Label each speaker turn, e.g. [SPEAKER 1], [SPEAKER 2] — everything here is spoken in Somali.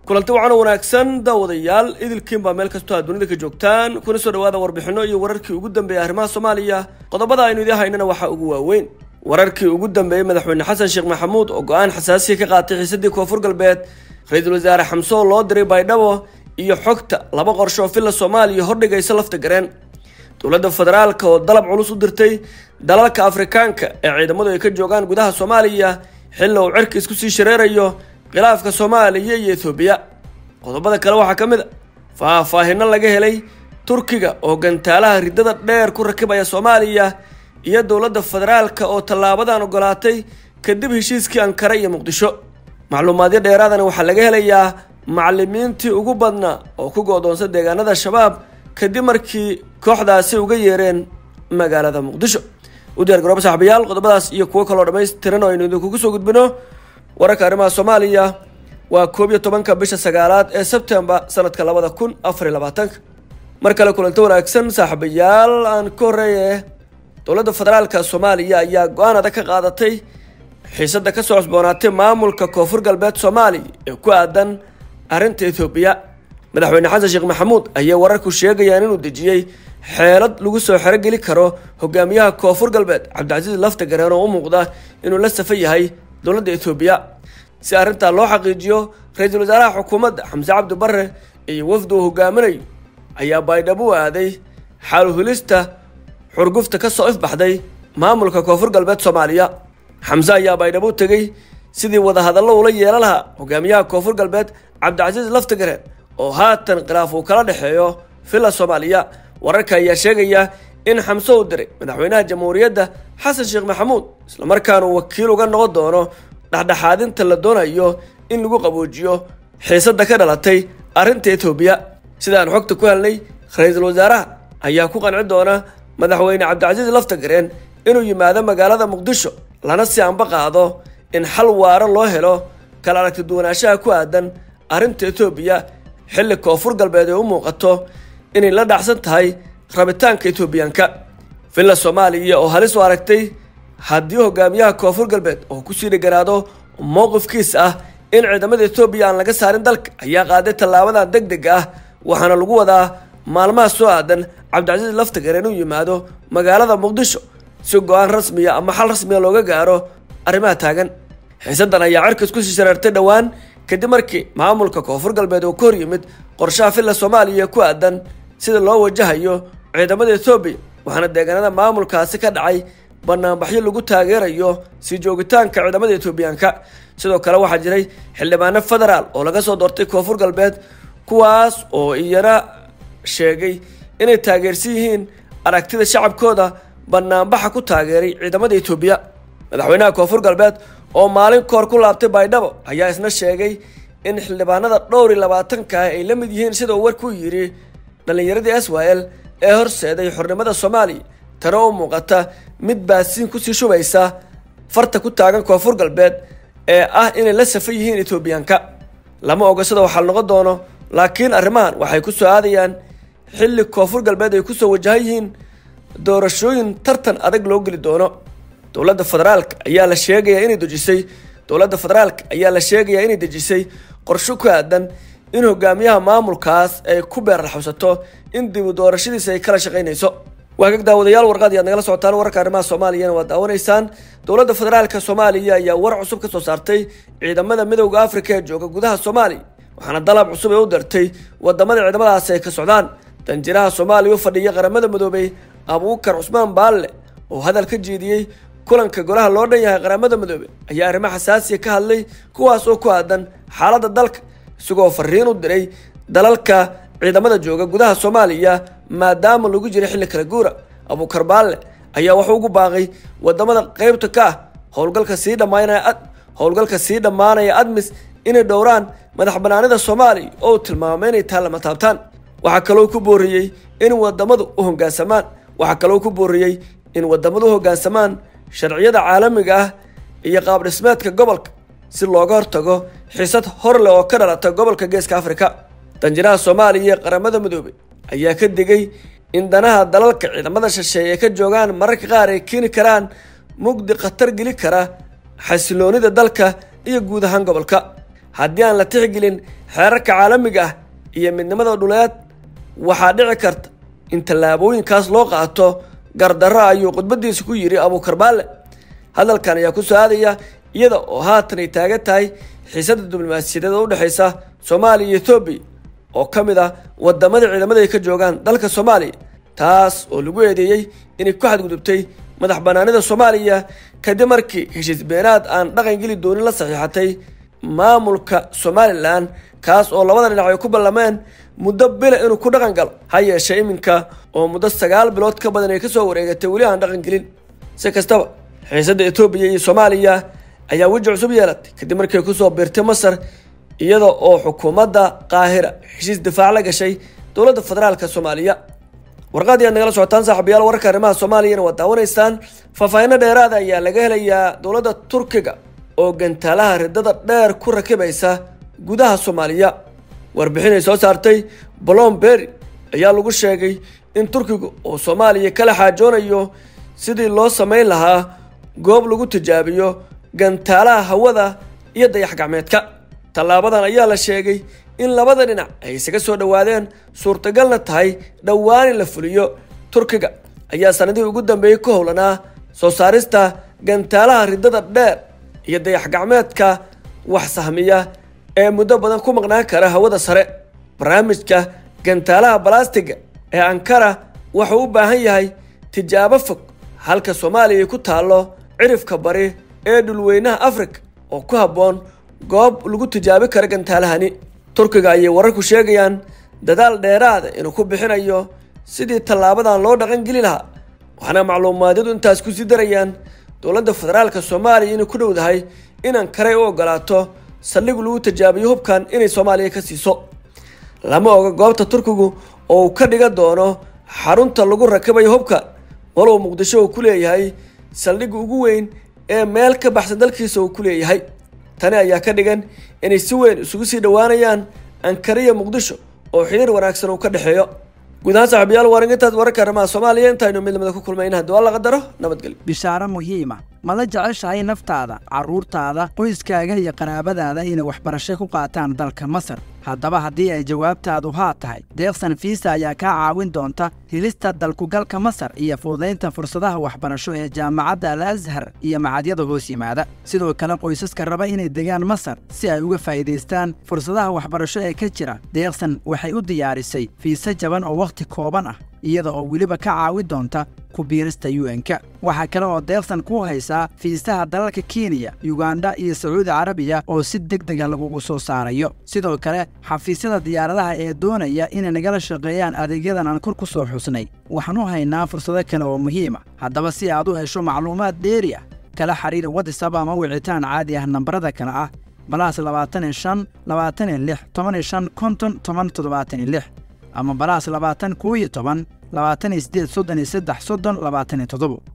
[SPEAKER 1] kulanti wacan wanaagsan daawadayaal idilkiin baa meel kastoo aad dunida ka joogtaan kuna soo dhawaada warbixino iyo wararkii ugu dambeeyay arrimaha soomaaliya qodobada aynu idiin haynana waxaa ugu waaweyn wararkii ugu dambeeyey madaxweyne xasan sheekh maxamuud oo go-aan xasaasiya ka qaatay xiisadii koonfur galbeed ra-iisul wasaare xamse oo loo diray baydhabo iyo xogta laba qorsho oo villa soomaaliya hordhigaysa lafta gareen dowladda federaalka oo dalab culus u dirtay dalalka afrikaanka ee ciidamadu ay ka joogaan gudaha soomaaliya xilli uu cirka isku sii shareerayo khilaafka soomaaliya iyo ethoobiya qodobada kale waxaa ka mid a faahfaahino laga helay turkiga oo gantaalaha riddada dheer ku rakibaya soomaaliya iyo dowladda federaalka oo tallaabadan ogolaatay kadib heshiiskii ankara iyo muqdisho macluumaadyo dheeraadana waxaa laga helayaa macalimiintii ugu badnaa oo ku go-doonsa deegaanada shabaab kadib markii kooxdaasi uga yeereen magaalada muqdisho u diyaar garooba saaxiibayaal qodobadaas iyo kuwo kaloo dhammaystiran oo aynu idinkugu soo gudbino wararka arrimaha soomaaliya waa koob iyo tobanka bisha sagaalaad ee sebtembar sanadka labada kun afar iyo labaatanka mar kale kulanto wanaagsan saaxiibayaal aan ka horreeye dowladda federaalka soomaaliya ayaa go-aan adag ka qaadatay xiisadda ka soo cusboonaatay maamulka koonfur galbeed soomaaliya ee ku aadan arrinta ethoobiya madaxweyne xasan sheekh maxamuud ayaa wararku sheegayaan inuu dejiyey xeelad lagu soo xerogeli karo hogaamiyaha koonfur galbeed cabdicasiis lafta gareen oo u muuqda inuu la safa yahay dowladda ethoobiya si arrintaa loo xaqiijiyo ra-iisul wasaaraha xukuumadda xamse cabdi barre iyo wafdu uu hogaaminayo ayaa baydhabo u aaday xaaluhulista xurgufta ka soo ifbaxday maamulka koonfur galbeed soomaaliya xamse ayaa baydhabo u tegey sidii wadahadallo ula yeelan lahaa hogaamiyaha koonfur galbeed cabdicasiis laftagareen oo haatan khilaaf uu kala dhexeeyo villa soomaaliya wararka ayaa sheegaya in xamse uu diray madaxweynaha jamhuuriyadda xasan sheekh maxamuud islamarkaana uu wakiil uga noqon doono dhexdhexaadinta la doonayo in lagu qaboojiyo xiisadda ka dhalatay arrinta etoobiya sidaan xogta ku helnay ra-iisul wasaaraha ayaa ku qanci doona madaxweyne cabdicasiis laftagareen inuu yimaado magaalada muqdisho lana si anba qaado in xal waaro loo helo kala aragti duwanaanshaha ku aadan arrinta etoobiya xilli koonfur galbeed ay u muuqato inay la dhacsan tahay rabitaanka etoobiyaanka villa soomaaliya oo halis u aragtay haddii hogaamiyaha koonfur galbeed oo kusii dheganaado mowqifkiis ah in ciidamada etoobiya aan laga saarin dalka ayaa qaaday tallaabadan deg deg ah waxaana lagu wadaa maalmaha soo aadan cabdicasiis laftagar inuu yimaado magaalada muqdisho si go-aan rasmiya ama xal rasmiya looga gaaro arrimaha taagan xiisaddan ayaa cirka isku sii shareertay dhowaan kadib markii maamulka koonfur galbeed oo ka hor yimid qorshaha villa soomaaliya ku aadan sida loo wajahayo ciidamada etoobiya waxaana deegaanada maamulkaasi ka dhacay banaanbaxyo lagu taageerayo sii joogitaanka ciidamada etoobiyaanka sidoo kale waxaa jiray xildhibaano federaal oo laga soo doortay koonfur galbeed kuwaas oo iyana sheegay inay taageersan yihiin aragtida shacabkooda banaanbaxa ku taageeray ciidamada etoobiya madaxweynaha koonfur galbeed oo maalin koor ku laabtay baydhabo ayaa isna sheegay in xildhibaanada dhowr iyo labaatanka ah ay la mid yihiin sida uu warku yidhi dhallinyaradii israel ee horseeday xornimada soomaaliya tana u muuqata mid baasiin kusii shubaysa farta ku taagan koonfur galbeed ee ah inay la safa yihiin etoobiyaanka lama oga sida waxaa noqon doono laakiin arrimahan waxay ku soo aadayaan xilli koonfur galbeed ay kusoo wajahan yihiin doorashooyin tartan adag loo geli doono dowladda federaalka ayaa la sheegayaa inay dejisay dowladda federaalka ayaa la sheegayaa inay dejisay qorsho ku aadan in hogaamiyaha maamulkaas ay ku beerraxabsato in dibu doorashadiisa ay kala shaqaynayso waagag daawadayaal warqaad ayaad nagala socotaan wararka arrimaha soomaaliyana waad daawanaysaan dowladda federaalka soomaaliya ayaa war cusub ka soo saartay ciidamada midowda afrika ee jooga gudaha soomaaliya waxaana dalab cusub ee u dartay wadamada ciidamadaasi ay ka socdaan danjiraha soomaaliya u fadhiya qaramada midoobay abuukar cusmaan baalle oo hadal ka jeediyey kulanka golaha loo dhan yahay qaramada midoobe ayaa arrimo xasaasiya ka hadlay kuwaas oo ku aadan xaaladda dalka isagoo fariin u diray dalalka ciidamada jooga gudaha soomaaliya maadaama lagu jiray xilli kala guura abuukar baalle ayaa wuxuu ugu baaqay wadamada qeybta ka ah howlgalka sii dhammaanaya howlgalka sii dhammaanaya admis inay dhowraan madax banaanida soomaaliya oo uu tilmaamay inay tahay lama taabtaan waxaa kaloo ku booriyey in wadamadu u hoggaansamaan waxaa kaloo ku booriyey in wadamadu u hoggaansamaan sharciyada caalamiga ah iyo qaab dhismeedka gobolka si looga hortago xiisad hor leh oo ka dhalata gobolka geeska afrika danjiraha soomaaliya ee qaramada midoobey ayaa ka digay in danaha dalalka ciidamada shisheeye ay ka joogaan mararka qaar ay keeni karaan mugdi khatar geli kara xasiloonida dalka iyo guud ahaan gobolka haddii aan la tixgelin xeerarka caalamiga ah iyo midnimada dhuleed waxaa dhici karta in tallaabooyinkaas loo qaato gardarro ayuu khudbadiisa ku yidhi abuukar baalle hadalkan ayaa ku soo aadaya iyada oo haatan ay taagan tahay xiisadda diblomaasiyadeed oo u dhexaysa soomaaliya iyo ethoobiya oo ka mid ah wadamada ciidamada ay ka joogaan dalka soomaaliya taas oo lagu eedeeyey inay ku xadgudubtay madax banaanida soomaaliya kadib markii heshiis beenaad aan dhaqan geli doonin la saxiixatay maamulka somalilan kaas oo labada dhinac ay ku ballameen muddo bila inuu ku dhaqan galo ha yeeshee iminka oo muddo sagaal bilood ka badan ay kasoo wareegatay weli aan dhaqan gelin si kastaba xiisadda etoobiya iyo soomaaliya ayaa weji cusub yeelatay kadib markii ay kusoo biirtay masar iyada oo xukuumadda qaahira heshiis difaac la gashay dowladda federaalka soomaaliya warqadii aad nagala socotaan saaxiibayaal wararka arrimaha soomaaliyana waad daawanaysaan faahfaahinno dheeraada ayaa laga helayaa dowladda turkiga oo gantaalaha ridada dheer ku rakibaysa gudaha soomaaliya warbixin ay soo saartay blomberry ayaa lagu sheegay in turkiga oo soomaaliya kala xaajoonayo sidii loo samayn lahaa goob lagu tijaabiyo gantaalaha hawada iyo dayax gacmeedka tallaabadan ayaa la sheegay in labada dhinac ay isaga soo dhowaadeen suurtagalna tahay dhowaan in la fuliyo turkiga ayaa sanadihii ugu dambeeyey ku howlanaa soo saarista gantaalaha ridada dheer iyo dayax gacmeedka wax sahmiya ee muddo badan ku maqnaan kara hawada sare barnaamijka gantaalaha balastiga ee ankara wuxuu u baahan yahay tijaabo fog halka soomaaliya ay ku taallo cirifka bari ee dhulweynaha afrika oo ku habboon goob lagu tijaabi karo gantaalahani turkiga ayay wararku sheegayaan dadaal dheeraada inuu ku bixinayo sidii tallaabadan loo dhaqan geli lahaa waxaana macluumaadyadu intaas kusii darayaan dowladda federaalka soomaaliya inay ku dhowdahay in ankaray u ogolaato saldhig lagu tijaabiyo hubkan inay soomaaliya ka siiso lama oga goobta turkigu oo uu ka dhiga doono xarunta lagu rakabayo hubka walow muqdisho uu ku leeyahay saldhigga ugu weyn ee meel ka baxsan dalkiisa uu ku leeyahay tani ayaa ka dhigan inay si weyn isugu sii dhowaanayaan ankariya muqdisho oo xiriir wanaagsan uu ka dhexeeyo guud ahaan saaxiibayaal waa intaas wararka arrimaha soomaaliya intaynu midnimada ku kulmayna haddii waa la qadaro nabadgelyo
[SPEAKER 2] bishaaro muhiima ma la jeceshahay naftaada carruurtaada qoyskaaga iyo qaraabadaada inay waxbarasho ku qaataan dalka masar haddaba haddii ay jawaabtaadu haa tahay deeqsan fiisa ayaa kaa caawin doonta helista dalkugalka masar iyo fududaynta fursadaha waxbarasho ee jaamacadda al ashar iyo macadyada hoos yimaada sidoo kale qoysaska raba inay degaan masar si ay uga faa'iidaystaan fursadaha waxbarasho ee ka jira deeqsan waxay u diyaarisay fiise jaban oo wakhti kooban ah iyada oo weliba ka caawin doonta ku biirista un-ka waxaa kale oo deeqsan ku haysaa fiisaha dalalka kenya yuganda iyo sacuudi carabiya oo si deg dega lagugu soo saarayo sidoo kale xafiisyada diyaaradaha ee doonaya inay nagala shaqeeyaan adeegyadan aan kor ku soo xusnay waxaan u haynaa fursado kale oo muhiima haddaba si aad u hesho macluumaad dheeri ah kala xiriir watisab ama wicitaan caadi ah nambarada kale ah balaas labaatan iyo shan labaatan iyo lix toban iyo shan konton toban toddobaatan iyo lix ama balaas labaatan koow iyo toban labaatan iyo siddeed soddon iyo saddex soddon labaatan iyo toddobo